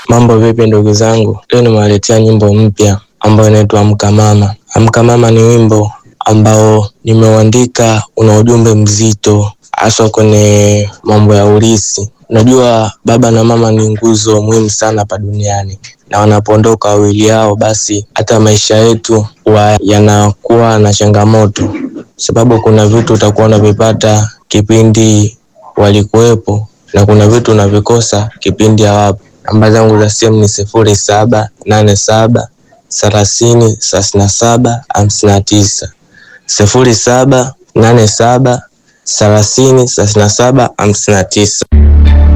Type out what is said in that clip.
Mambo vipi ndugu zangu? Leo nimewaletea nyimbo mpya ambayo inaitwa Amka Mama. Amka Mama ni wimbo ambao nimeuandika, una ujumbe mzito haswa kwenye mambo ya ulisi. Unajua baba na mama ni nguzo muhimu sana hapa duniani, na wanapoondoka wawili hao, basi hata maisha yetu huwa yanakuwa na changamoto, sababu kuna vitu utakuwa unavipata kipindi walikuwepo na kuna vitu unavikosa kipindi hawapo. Namba zangu za simu ni sifuri saba nane saba thelathini thelathini na saba hamsini na tisa sifuri saba nane saba thelathini thelathini na saba hamsini na tisa.